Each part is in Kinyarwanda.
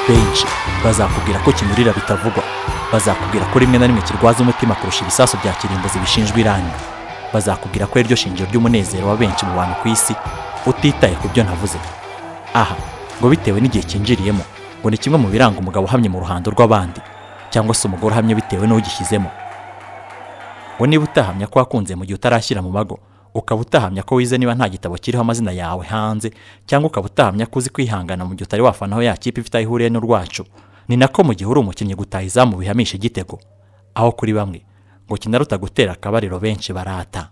benshi bazakubwira ko kinyurira bitavugwa bazakubwira ko rimwe na rimwe kirwaza umutima kurusha ibisasu bya kirimbuzi bishinjwa irangi bazakubwira ko ariryo shingiro ry'umunezero wa benshi mu bantu ku isi utitaye ku byo navuze aha ngo bitewe n'igihe cyinjiriyemo ngo ni kimwe mu biranga umugabo uhamye mu ruhando rw'abandi cyangwa se umugore uhamye bitewe n'ugishyizemo ngo niba utahamya ko wakunze mu gihe utarashyira mu mago ukaba utahamya ko wize niba nta gitabo kiriho amazina yawe hanze cyangwa ukaba utahamya ko uzi kwihangana mu gihe utari wafana aho ya kipe ifite aho ihuriye n'urwacu ni nako mu gihe uri umukinnyi gutaha izamu bihamisha igitego aho kuri bamwe ngo kinaruta gutera akabariro benshi barata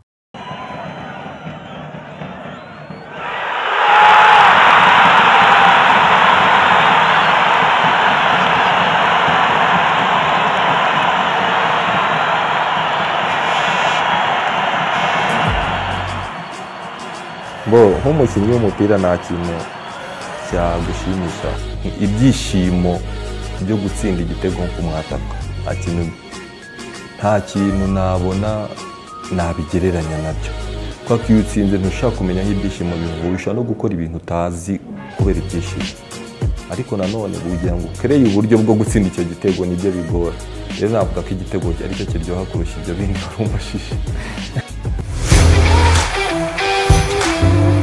bo nk'umukinnyi w'umupira nta kintu cyagushimisha ibyishimo byo gutsinda igitego ku mwataka nta kintu nta kintu nabona nabigereranya nabyo kubera ko iyo utsinze ntushaka kumenya aho ibyishimo bivuye no gukora ibintu utazi kubera ibyishimo ariko nanone kugira ngo ukereye uburyo bwo gutsinda icyo gitego nibyo bigora rero navuga ko igitego aricyo kiryoha kurusha ibyo bindi wari umushishe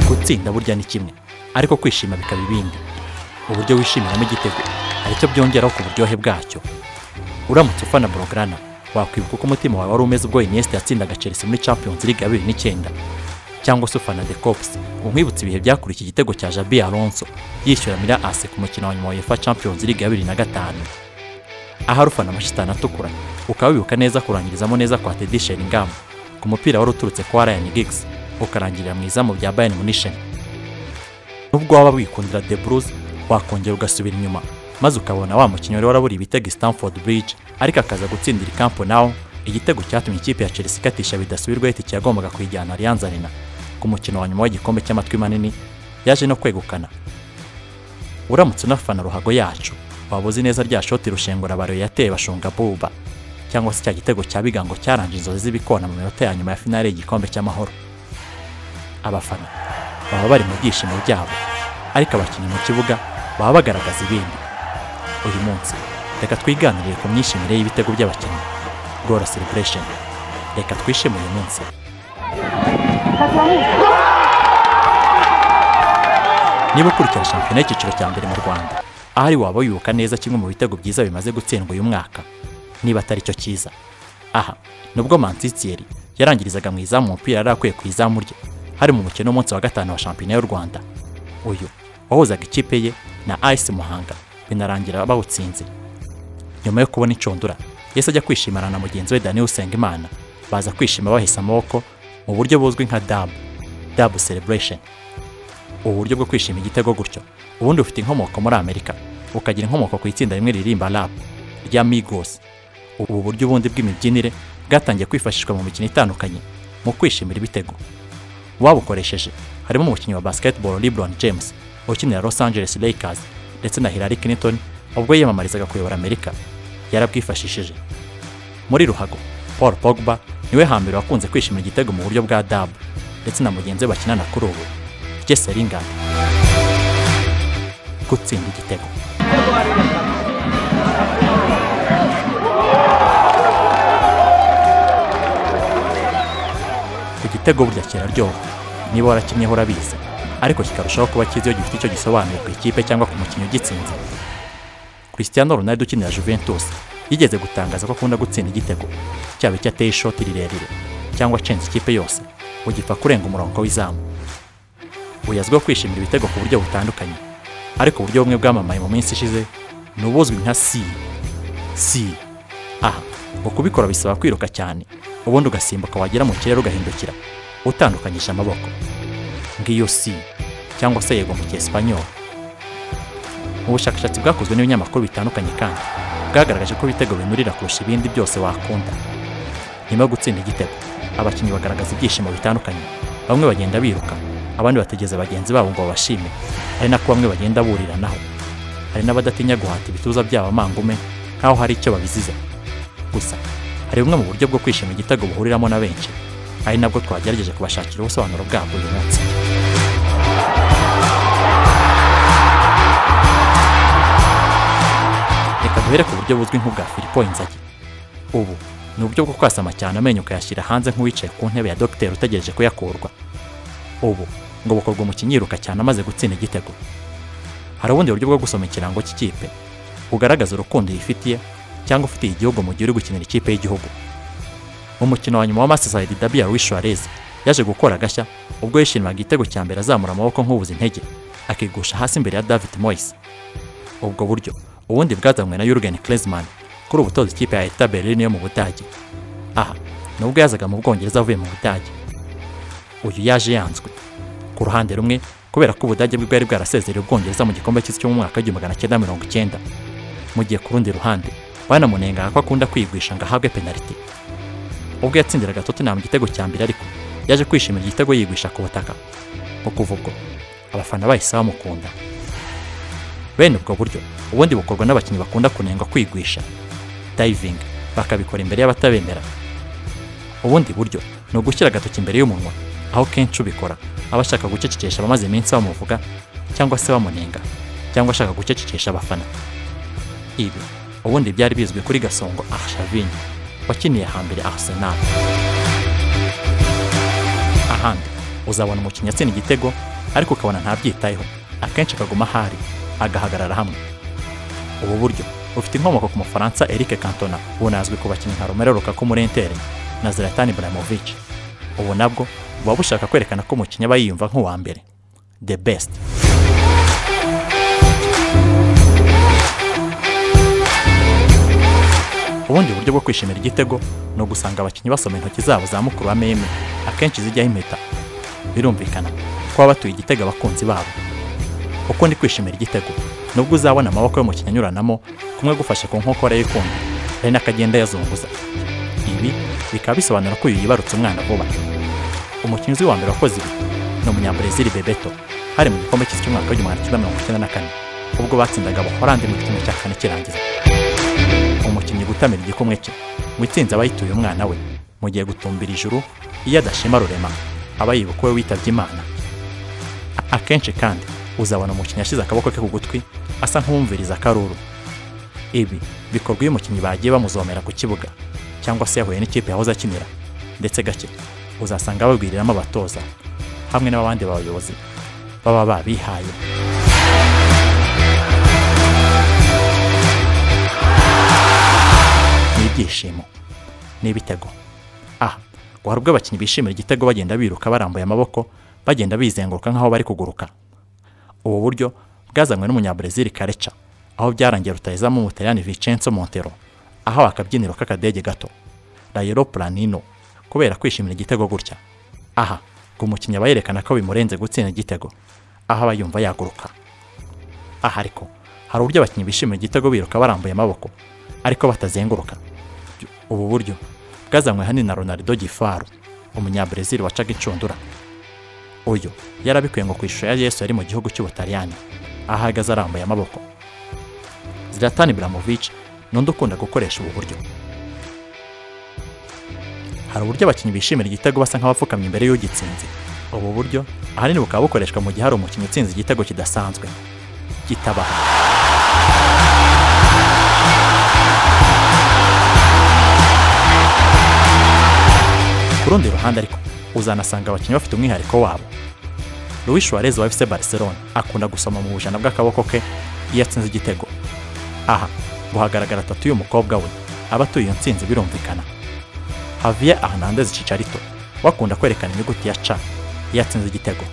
gutsinda burya ni kimwe ariko kwishima bikaba ibindi uburyo wishimiramo igitego aricyo byongeraho ku buryohe bwacyo uramutse ufana borogana wakwibuka uko umutima wawe wari umeze ubwo Iniesta yatsindaga Chelsea muri Champions League ya bibiri n'icyenda cyangwa se ufana The Cops umwibutsa ibihe byakurikiye igitego cya Jabi Alonso yishyura Mira Ase ku mukino wa nyuma wa UEFA Champions League ya bibiri na gatanu ahari ufana amashitani atukura ukaba wibuka neza kurangirizamo neza kwa Teddy Sheringham ku mupira wari uturutse kwa Ryan Giggs ukarangirira mu izamu rya Bayern Munich nubwo waba wikundira The Blues wakongera ugasubira inyuma maze ukabona wa mukinnyi wari waraburiye ibitego i Stamford Bridge ariko akaza gutsindira i Camp Nou igitego cyatumye ikipe ya Chelsea ikatisha bidasubirwaho itike yagombaga kuyijyana Allianz Arena ku mukino wa nyuma w'igikombe cy'amatwi manini yaje no kwegukana uramutse unafana ruhago yacu waba uzi neza rya shoti rushengura baro yateye bashunga buba cyangwa se cya gitego cya bigango cyarangije inzozi z'ibikona mu minota ya nyuma ya finale y'igikombe cy'amahoro abafana baba bari mu byishimo byabo ariko abakinnyi mu kibuga baba bagaragaza ibindi uyu munsi reka twiganirire ku myishimire y'ibitego by'abakinnyi gora celebration reka twishime uyu munsi niba ukurikira shampiyona y'icyiciro cya mbere mu rwanda ahari waba wibuka neza kimwe mu bitego byiza bimaze gutsindwa uyu mwaka niba atari cyo cyiza aha nubwo mansitiyeri yarangirizaga mu izamu umupira yari akwiye ku izamu rye hari mu mukino w'umunsi wa gatanu wa shampiyona y'u rwanda uyu wahuzaga ikipe ye na ice muhanga binarangira bawutsinze nyuma yo kubona inshundura yahise ajya kwishimana na mugenzi we dani usengimana baza kwishima bahese amaboko mu buryo buzwi nka dabu dabu celebration ubu buryo bwo kwishima igitego gutyo ubundi ufite inkomoko muri amerika ukagira inkomoko ku itsinda rimwe ririmba rap rya migos ubu buryo ubundi bw'imibyinire bwatangiye kwifashishwa mu mikino itandukanye mu kwishimira ibitego uwabukoresheje harimo umukinnyi wa basketball LeBron James ukinira Los Angeles Lakers ndetse na Hillary Clinton ubwo yiyamamarizaga kuyobora Amerika yarabwifashishije muri ruhago Paul Pogba niwe hambere wakunze kwishimira igitego mu buryo bwa dab ndetse na mugenzi we bakinana kuri ubu Jesse Lingard gutsinda igitego igitego burya kiraryoha niba warakinyeho urabizi ariko kikarushaho kuba cyiza iyo gifite icyo gisobanuye ku ikipe cyangwa ku mukinnyi ugitsinze Cristiano Ronaldo ukinira Juventus yigeze gutangaza ko akunda gutsinda igitego cyaba icyo ateye ishoti rirerire cyangwa acenze ikipe yose ugipfa kurenga umurongo w'izamu uyu azwiho kwishimira ibitego ku buryo butandukanye ariko uburyo bumwe bwamamaye mu minsi ishize ni ubuzwi nka si si aha ngo kubikora bisaba kwiruka cyane ubundi ugasimbuka wagera mu kirere ugahindukira utandukanyije amaboko ngiyo si cyangwa se yego mu cyesipanyol mu bushakashatsi bwakozwe n'ibinyamakuru bitandukanye kandi bwagaragaje ko ibitego binurira kurusha ibindi byose wakunda nyuma yo gutsinda igitego abakinnyi bagaragaza ibyishimo bitandukanye bamwe bagenda biruka abandi bategereza bagenzi babo ngo babashime hari nako bamwe bagenda buriranaho hari n'abadatinya guhata ibituza byabo amangume nk'aho hari icyo babiziza gusa hari bumwe mu buryo bwo kwishima igitego buhuriramo na benshi ari nabwo twagerageje kubashakira ubusobanuro bwabwo uyu munsi uhere ku buryo buzwi nk'ubwa filipo inzagi ubu ni uburyo bwo kwasama cyane amenyo ukayashyira hanze nk'uwicaye ku ntebe ya dogiteri utegereje kuyakurwa ubu ngo bukorwa umukinnyi yiruka cyane amaze gutsinda igitego hari ubundi buryo bwo gusoma ikirango cy'ikipe ugaragaza urukundo yifitiye cyangwa ufitiye igihugu mu gihe uri gukinira ikipe y'igihugu umukino wa nyuma wa masisayidi dabiyari wishuwarezi yaje gukora agashya ubwo yishimiye igitego cya mbere azamura amaboko nk'ubuze intege akigusha hasi imbere ya david moyes ubwo buryo ubundi bwazanywe na Jurgen Klinsmann kuri ubu utoza ikipe ya Hertha Berlin yo mu Budage aha nubwo yazaga mu Bwongereza avuye mu Budage uyu yaje yanzwe ku ruhande rumwe kubera ko Ubudage bwe bwari bwarasezereye Ubwongereza mu gikombe cy'isi cyo mu mwaka w'igihumbi magana cyenda mirongo icyenda mu gihe ku rundi ruhande banamunengaga ko akunda kwigwisha ngo ahabwe penaliti ubwo yatsindiraga Tottenham igitego cya mbere ariko yaje kwishimira igitego yigwisha ku butaka ngo kuva ubwo abafana bahise bamukunda bene ubwo buryo ubundi bukorwa n'abakinnyi bakunda kunengwa kwigwisha diving bakabikora imbere y'abatabemera ubundi buryo ni ugushyira agatoki imbere y'umunwa aho kenshi ubikora aba ashaka gucecekesha abamaze iminsi bamuvuga cyangwa se bamunenga cyangwa ashaka gucecekesha abafana ibi ubundi byari bizwi kuri gasongo arshavini wakiniye hambere arsenal ahandi uzabona umukinnyi atsinda igitego ariko ukabona ntabyitayeho akenshi akaguma ahari agahagarara hamwe ubu buryo bufite inkomoko ku mufaransa eric cantona bunazwi ku bakinnyi nka romero lukaku muri intere na zlatan ibrahimovic ubu nabwo buba bushaka kwerekana ko umukinnyi aba yiyumva nk'uwa mbere the best ubundi buryo bwo kwishimira igitego ni ugusanga abakinnyi basoma intoki zabo za mukuru wa meme akenshi zijyaho impeta birumvikana ko baba batuye igitego abakunzi babo uko ndi kwishimira igitego nubwo uzabona amaboko y'umukinnyi anyuranamo kumwe gufashe ku nkokora y'ikundi hari n'akagenda yazunguza ibi bikaba bisobanura ko uyu yibarutse umwana vuba umukinnyi uzwi wa mbere wakoze ibi ni umunyabrezili bebeto hari mu gikombe cy'isi cy'umwaka w'igihumbi magana cyenda mirongo icyenda na kane ubwo batsindaga abaholandi mu gipimo cya kane kirangiza umukinnyi gutamira igikumwe cye ngo itsinze aba yituye umwana we mu gihe gutumbira ijuru iyo adashima rurema aba yibuka we witabye imana akenshi kandi uzabona umukinnyi ashyize akaboko ke ku gutwi asa nk'uwumviriza akaruru ibi bikorwa iyo umukinnyi bagiye bamuzomera ku kibuga cyangwa se yahuye n'ikipe yahoze akinira ndetse gake uzasanga babwiriramo abatoza hamwe n'abandi bayobozi baba babihaye ni ibyishimo ni ibitego aha ngo hari ubwo abakinnyi bishimira igitego bagenda biruka barambuye amaboko bagenda bizenguruka nk'aho bari kuguruka ubu buryo bwazanywe n'umunyabrezili kareca aho byarangiye rutayizamu umutaliyani Vincenzo Montero aho akabyiniro k'akadege gato Rairo Planino kubera kwishimira igitego gutya aha ngo umukinnyi aba yerekana ko bimurenze gutsinda igitego aho aba yumva yaguruka aha ariko hari uburyo abakinnyi bishimira igitego biruka barambuye amaboko ariko batazenguruka ubu buryo bwazanywe hanini na Ronaldo Gifaru umunyabrezili wacaga inshundura uyu yarabikuye ngo ku ishusho ya yesu yari mu gihugu cy'ubutaliyani aho ahagaze arambuye amaboko zlatan ibrahimovic ni undi ukunda gukoresha ubu buryo hari uburyo abakinnyi bishimira igitego basa nk'abapfukamye imbere y'ugitsinze ubu buryo ahanini bukaba bukoreshwa mu gihe hari umukinnyi utsinze igitego kidasanzwe kitabaha ku rundi ruhande ariko uzanasanga abakinnyi bafite umwihariko wabo Luis Suarez wa FC Barcelona akunda gusoma mu bujana bw'akaboko ke iyo atsinze igitego aha ngo hagaragara tatu y'umukobwa we aba atuye iyo nsinzi birumvikana Javier Hernandez Chicharito wakunda kwerekana inyuguti ya C iyo atsinze igitego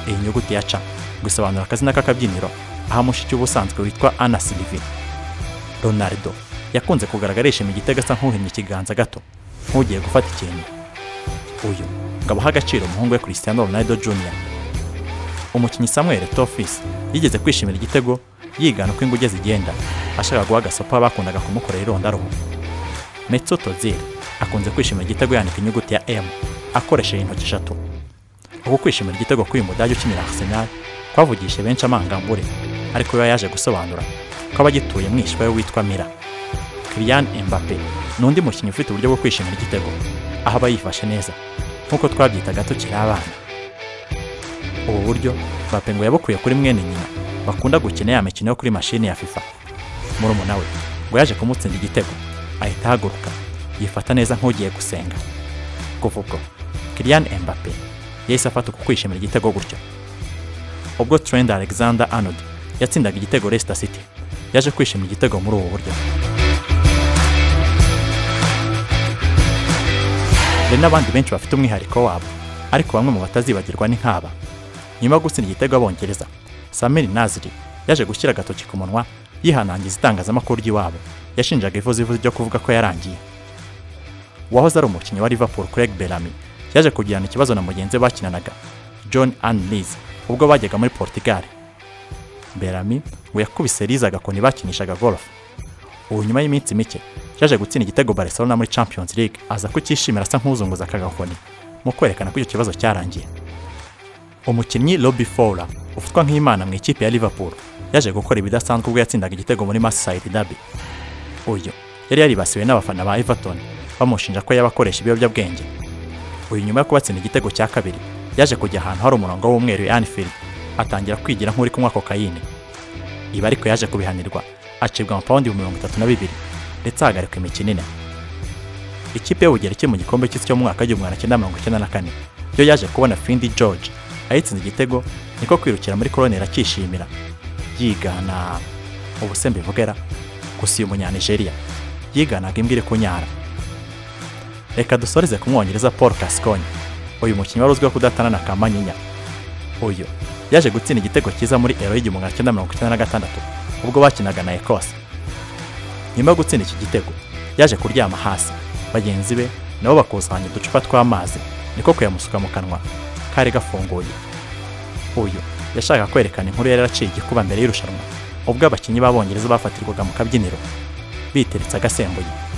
iyi nyuguti ya C gusobanura akazina k'akabyiniro aho mushiki ubusanzwe witwa Ana Silvi Ronaldo yakunze kugaragara yishimira igitego asa nk'uhinnye ikiganza gato nk'ugiye gufata ikintu uyu ngo abahe agaciro umuhungu we Cristiano Ronaldo Jr. Umukinnyi Samuel Etofis yigeze kwishimira igitego yigana uko inguge zigenda ashaka guha agasopa bakundaga kumukorera irondaruhu. Metso Tozil akunze kwishimira igitego yandika inyuguti ya M akoresheje intoki eshatu. Uku kwishimira igitego k'uyu mudage ukinira Arsenal kwavugishe benshi amangambure ariko we yaje gusobanura ko abagituye umwishywa we witwa Mira. Kylian Mbappe ni undi mukinnyi ufite uburyo bwo kwishimira igitego aho aba yifashe neza nk'uko twabyitaga tukiri abana ubu buryo ngo yabukuye kuri mwene nyina bakunda gukina ya mikino yo kuri mashini ya fifa murumuna we ngo yaje kumutsinda igitego ahita ahaguruka yifata neza nk'ugiye gusenga kuva ubwo Kylian Mbappe yahise afata uku kwishimira igitego gutyo ubwo Trent Alexander Arnold yatsindaga igitego Leicester City yaje kwishimira igitego muri ubu buryo hari n'abandi benshi bafite umwihariko wabo ariko bamwe mu batazibagirwa ni nk'aba nyuma yo gutsinda igitego abongereza samir naziri yaje gushyira agatoki ku munwa yihanangiza itangazamakuru ry'iwabo yashinjaga ivuzivuzi ryo kuvuga ko yarangiye uwahoze ari umukinnyi wa liverpool craig bellamy yaje kugirana ikibazo na mugenzi we bakinanaga john anlis ubwo bajyaga muri portugal bellamy ngo yakubise riza agakoni bakinishaga golf ubu nyuma y'iminsi mike yaje gutsinda igitego barcelona muri champions league aza kucyishimira asa nk'uzunguza aka gakoni mu kwerekana ko icyo kibazo cyarangiye umukinnyi Robbie Fowler ufatwa nk'imana mu ikipe ya Liverpool yaje gukora ibidasanzwe ubwo yatsindaga igitego muri Merseyside Derby uyu yari yaribasiwe n'abafana ba Everton bamushinja ko yabakoresha ibiyobyabwenge uyu nyuma yo kubatsinda igitego cya kabiri yaje kujya ahantu hari umurongo w'umweru ya Anfield atangira kwigira nk'uri kunywa kokayine ibi ariko yaje kubihanirwa acibwa amapawundi mirongo itatu na bibiri ndetse ahagarikwa imikino ine ikipe y'ubugereki mu gikombe cy'isi cyo mu mwaka w'igihumbi magana cyenda mirongo icyenda na kane yo yaje kubona Findy George ayitsinze igitego niko kwirukira muri korone irakishimira yigana ubuse mbivugera gusa uyu munyanigeriya yiganaga imbwa iri kunyara reka dusoreze ku mwongereza paul Gascoigne uyu mukinnyi wari uzwiho kudatana na kamanyinya uyu yaje gutsinda igitego cyiza muri ero y'igihumbi magana cyenda mirongo icyenda na gatandatu ubwo bakinaga na ekose nyuma yo gutsinda iki gitego yaje kuryama hasi bagenzi be nabo bakusanya uducupa tw'amazi niko kuyamusuka mu kanwa kari gafunguye uyu yashakaga kwerekana inkuru yari yaraciye igikuba mbere y'irushanwa ubwo abakinnyi b'abongereza bafatirwaga mu kabyiniro biteretse agasembuye